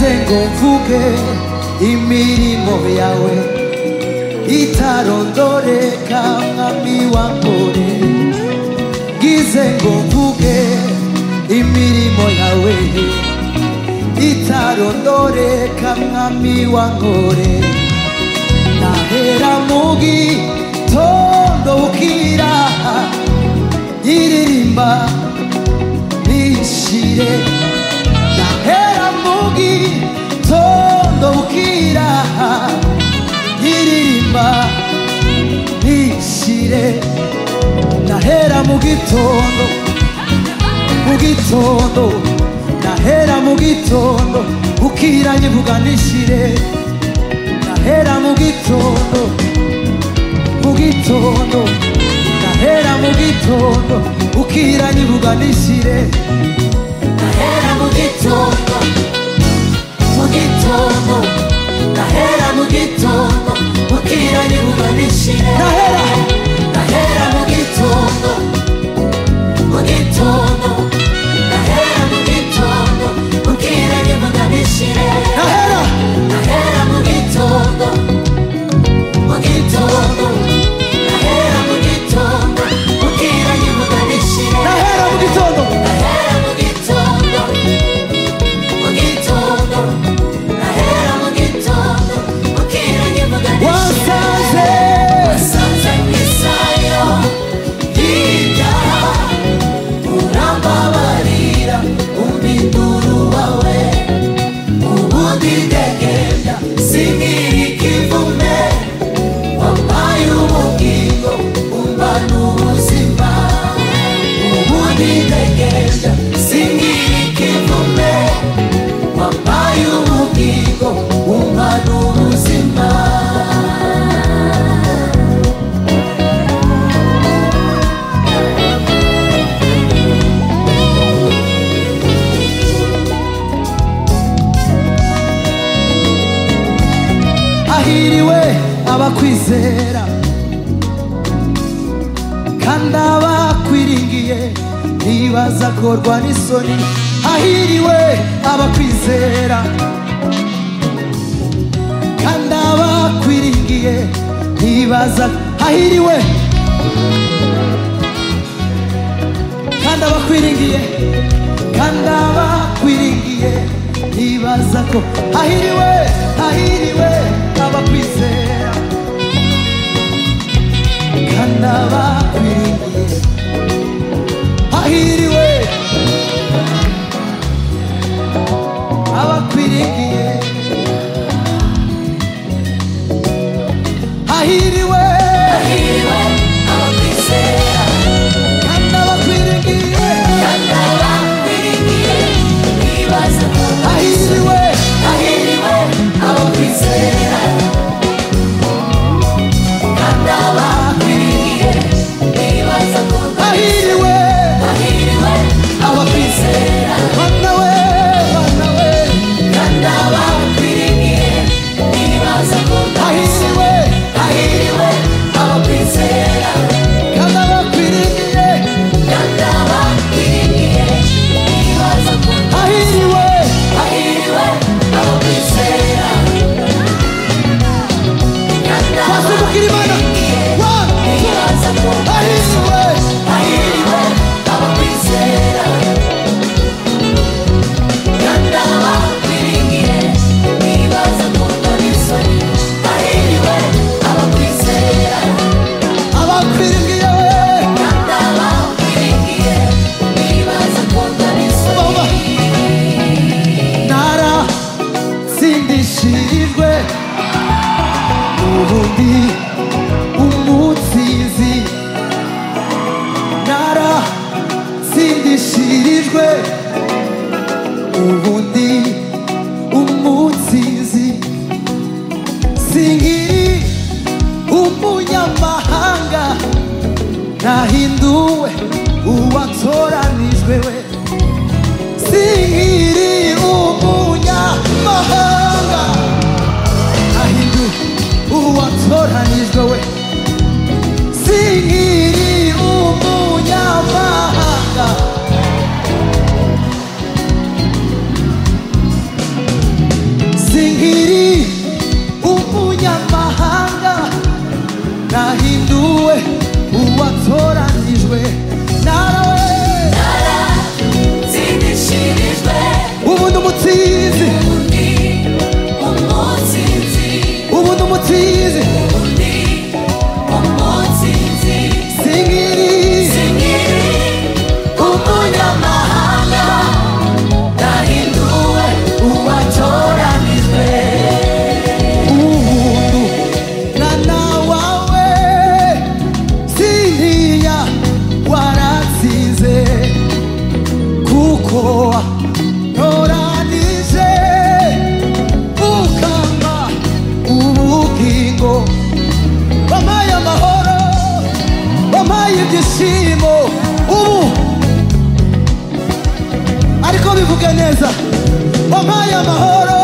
tengo mvuge imirimo yawe itarondoreka mwami wambore ngize ngo mvuge imirimo yawe itarondoreka mwami wangore nahera mu gitondo bukira iririmba nishire nahera mu gitondo bukira iririmba nishire nahera mu gitondo mu gitondo nahera mu gitondo bukira nyivuga nishire nahera mu gitondo mu gitondo nahera mu gitondo bukira nyivuga nishire Nahera mu gitondo mu gitondo Nahera mu gitondo bukira nyibuka nishire nahera Nahera mu gitondo mu gitondo Nahera mu gitondo bukira nyibuka nishire nahera Nahera mu gitondo mu gitondo Nahera mu gitondo bukira nyibuka nishire nahera mu gitondo Nahera mu gitondo mu gitondo Nahera mu gitondo bukira nyibuka nishire wasanze Wasanze nk'isayo y'ibyaha Urambabarira uminduru wawe Ubundi ndegembya sinkiri ikivume Wampaye ubugingo umbana ubuzima Ubundi ndegembya sinkiri ikivume Wampaye ubugingo umbana ubuzima ahiriwe abakwizera kandi abakwiringiye ntibazakorwa n'isoni ahiriwe abakwizera kandi abakwiringiye ntibaza ahiriwe kandi abakwiringiye kandi abakwiringiye ntibaza ko ahiriwe ahiriwe abakwizera kandi abakwiringiye ahiriwe abakwiringiye ahiriwe Ahiriwe abakwizera kandi abakwiringiye kandi abakwiriye ntibaza ko ahiriwe Ahiriwe abakwizera kandi abakwiriye ntibaza ko ahiriwe Ahiriwe abakwizera bana we bana we kandi abakwiriye ntibaza ko ahiriwe Ahiriwe abakwizera kandi abakwiriye kandi abakwiriye ntibaza ko ahiriwe Ahiriwe abakwizera kandi basubukira imana One, ntibaza ko ahiriwe Ahiriwe abakwizera kandi abakwiriye ntibaza ko isoni Ahiriwe abakwizera abakwiriye we kandi abakwiriye ntibaza ko isoni naratsindishirijwe ubundi umutsinzi naratsindishirijwe ubundi umutsinzi singiri umunyamahanga nahinduwe uwatoranijwe we sihiri umunyamahanga ahindu uwatoranijwe we sihiri umunyamahanga bivuge neza wampaye amahoro